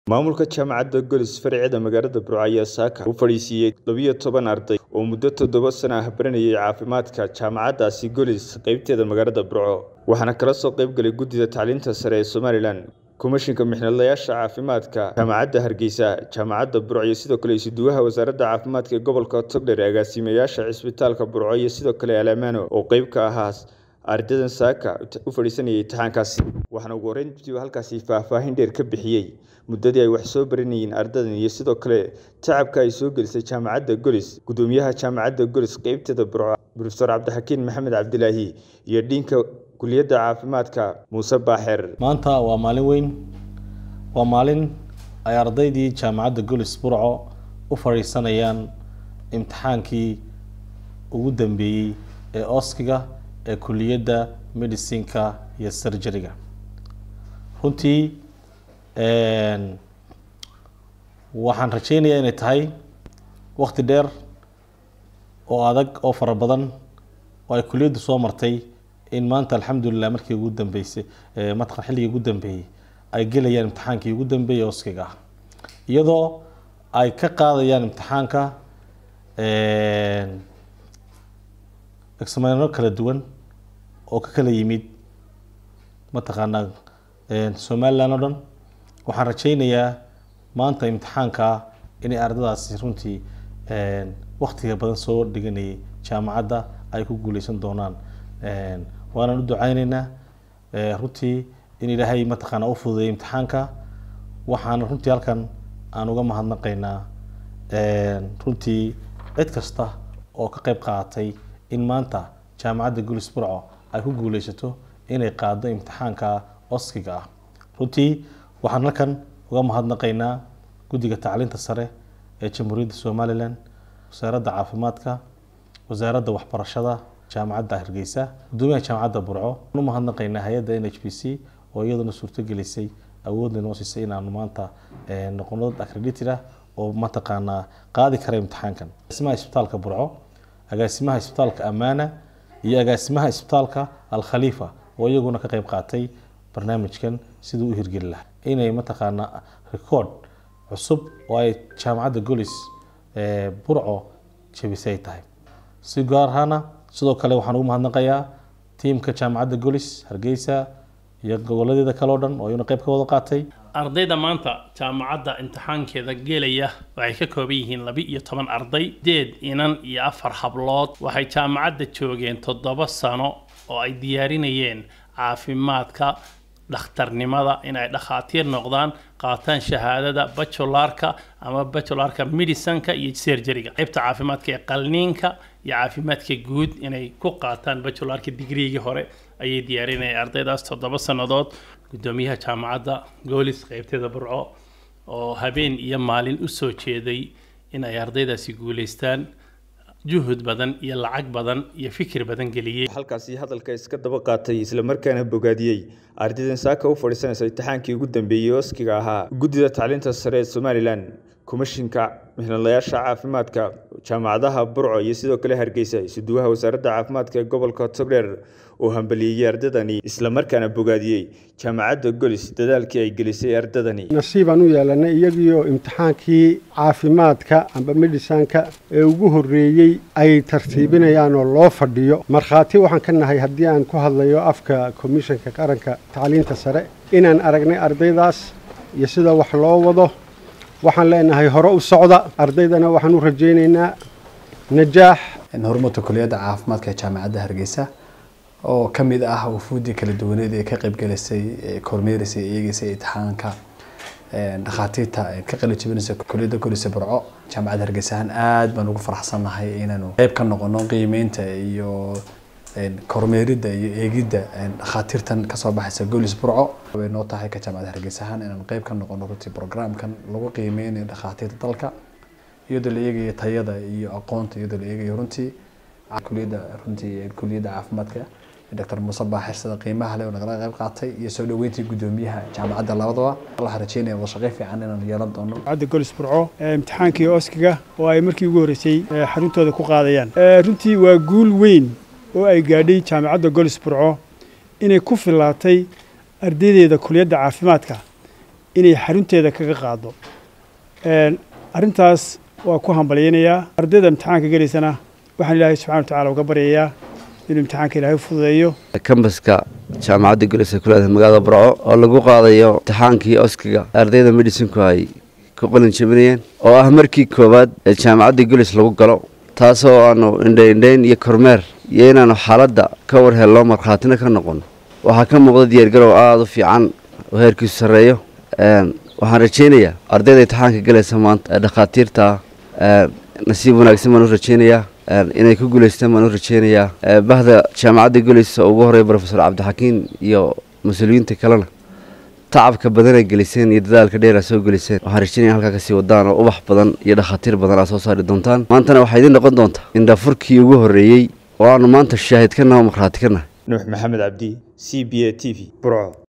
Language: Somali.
Maamulka Jaamacadda Golis Farceeda magaalada Burco ayaa saaka u fadhiisiiyay labiyo toban arday oo muddo toddoba sano ah baranayay caafimaadka jaamacaddaasi Golis qaybteeda magaalada Burco waxaana kala soo qayb galay guddida tacliinta sare ee Somalilan komishinka mixnadlayaasha caafimaadka jaamacadda Hargeysa jaamacadda Burco iyo sidoo kale isuduwaha wasaaradda caafimaadka ee gobolka Togdheer agaasimayaasha cisbitaalka Burco iyo sidoo kale Alaamaano oo qayb ka ahaa ardaydan saaka u fadhiisanayay imtixaankaasi waxaana ugu horreyntii halkaasi faahfaahin dheer ka bixiyey muddadii ay wax soo baranayeen ardadan iyo sidoo kale tacabka ay soo gelisay jaamacadda Golis gudoomiyaha jaamacadda Golis qaybteeda Burco Professor Cabdixakiin Maxamed Cabdilaahi iyo dhiinka kuliyadda caafimaadka Muuse Baaxeer maanta waa maalin weyn waa maalin ay ardaydii jaamacadda Golis Burco u fadhiisanayaan imtixaankii ugu dambeeyey ee oskiga ee kuliyadda medicinka iyo surgeryga runtii waxaan rajeynayaa inay tahay wakti dheer oo adag oo fara badan oo ay kuliyaddu soo martay in maanta alxamdulilah markii ugu dambeysay mataqan xilligii ugu dambeeyey ay gelayaan imtixaankii ugu dambeeyey oskiga ah iyadoo ay ka qaadayaan imtixaanka examino kala duwan oo ka kala yimid mataqaanaa somaliland oo dhan waxaan rajeynayaa maanta imtixaanka inay ardadaasi runtii waktiga badan soo dhiganayay jaamacadda ay ku guuleysan doonaan waanaan u duceyneynaa runtii in ilaahay mataqaanaa u fududeeyay imtixaanka waxaana runtii halkan aan uga mahadnaqaynaa runtii cid kasta oo ka qayb qaadatay in maanta jaamacadda gulis burco ay ku guuleysato inay qaado imtixaanka oskiga ah runtii waxaan halkan uga mahadnaqaynaa guddiga tacliinta sare ee jamhuuriyadda somalilan wasaaradda caafimaadka wasaaradda waxbarashada jaamacadda hargeysa gudoomiyaha jaamacadda burco u mahadnaqaynaa hay-adda n h b c oo iyaduna suurtogelisay awoodna noo siisay inaanu maanta noqono dad accredited ah oo mataqaanaa qaadi kara imtixaankan agaasimaha isbitaalka burco agaasimaha isbitaalka amaana iyo agaasimaha isbitaalka alkhaliifa oo iyaguna ka qayb qaatay barnaamijkan siduu u hirgeli lahaa inay mataqaanaa record cusub oo ay jaamacadda golis burco jabisay tahay si gaar ahaana sidoo kale waxaan ugu mahadnaqayaa tiimka jaamacadda golis hargeysa iyo goboladeeda kale o dhan oo iyuna qayb ka wada qaatay ardayda maanta jaamacadda imtixaankeeda gelaya waxay ka kooban yihiin laba iyo toban arday sideed inan iyo afar hablood waxay jaamacadda joogeen toddoba sano oo ay diyaarinayeen caafimaadka dhakhtarnimada inay dhakhaatiir noqdaan qaataan shahaadada bajularka ama bajularka medicinka iyo serjeriga qaybta caafimaadka ee qalniinka iyo caafimaadka guud inay ku qaataan bajularka digriigii hore ayay diyaarinayeen ardaydaas toddoba sannadood gudoomiyaha jaamacadda goolis qaybteeda burco oo habeen iyo maalin u soo jeeday in ay ardaydaasi guulaystaan juhud badan iyo lacag badan iyo fikir badan geliyey halkaasi hadalka iska daba qaatay islamarkaana bogaadiyey ardaydan saaka u fadhiisanaysa imtixaankii ugu dambeeyey oskiga ahaa guddida tacliinta sare ee somalilan komishinka mixnadlayaasha caafimaadka jaamacadaha burco iyo sidoo kale hargeysa isuduwaha wasaaradda caafimaadka ee gobolka togdheer oo hambaliyeeyey ardadani islamarkaana bogaadiyey jaamacadda golis dadaalkii ay gelisay ardadani nasiibaan u yeelanay iyagiioo imtixaankii caafimaadka amba medisanka ee ugu horreeyey ay tartiibinayaan oo loo fadhiyo markhaati waxaan ka nahay haddii aan ku hadlayo afka komishanka qaranka tacliinta sare inaan aragnay ardaydaas iyo sida wax loo wado waxaan leenahay hore u socda ardaydana waxaan u rajaynaynaa najaax horumarta kuliyadda caafimaadka ee jaamacadda hargeysa oo ka mid ah wufuuddii kala duwaneed ee ka qaybgalaysay kormeeraysay eegeysay imtixaanka dhakhaatiirta ka qali jabinaysa kuliyadda golisa burco jaamacadda hargeysahan aad baan ugu faraxsannahay inaanu qayb ka noqono qiimeynta iyo kormeeridda iyo eegidda dhakhaatiirtan kasoo baxaysa golis burco way noo tahay ka jaamacadda hargeysahan inaanu qayb ka noqono runtii programkan lagu qiimeynayo dhakhaatiirta dalka iyadoo la eegayo tayada iyo aqoonta iyadoo la eegayo runtii kuliyadda runtii kuliyadda caafimaadka dr muuse baaxir sida qiimaha leh oo nagala qayb qaatay iyo soo dhaweyntii gudoomiyaha jaamacadda labadaba waxaan rajeynaya wada shaqay fiican inaanu yeelan doono jaamacadda golis burco imtixaankii oskiga oo ay markii ugu horreysay xaruntooda ku qaadayaan runtii waa guul weyn oo ay gaadhay jaamacadda golis burco inay ku filaatay ardaydeeda kuliyadda caafimaadka inay xarunteeda kaga qaado arrintaas waa ku hambalyaynayaa ardayda imtixaanka gelaysana waxaan ilaahay subxana wa tacaala uga baryayaa inuu imtixaanka ilaahay fududeeyo kambaska jaamacadda golis ee ku leedahay magaalada burco oo lagu qaadayo imtixaankii oskiga ardayda medicinku ay ku qalin jabinayeen oo ah markii koowaad ee jaamacadda golis lagu galo taasoo aanu indhaindhayn iyo kormeer iyo inaanu xaaladda ka war helno markhaatina ka noqon waxaa ka muuqda diyaargarow aada u fiican oo heerkiisu sarreeyo waxaan rajaynayaa ardayda imtixaanka galaysa maanta ee dhakhaatiirta nasiib wanaagsan baan u rajaynayaa inay ku guulaystaan baan u rajaynayaa bahda jaamacadda golis oo ugu horreeya brofesor cabdixakiin iyo mas-uuliyiinta kalena tacabka badan ay geliseen iyo dadaalka dheer aa soo geliseen waxaan rajaynaya halkaa kasii wadaan oo ubax badan iyo dhakhaatiir badan aa soo saari doontaan maantana waxaa idiin noqon doontaa indhafurkii ugu horreeyey oo aanu maanta shaahid ka naho markhaati ka nahay nuux maxamed cabdi c b a t v burco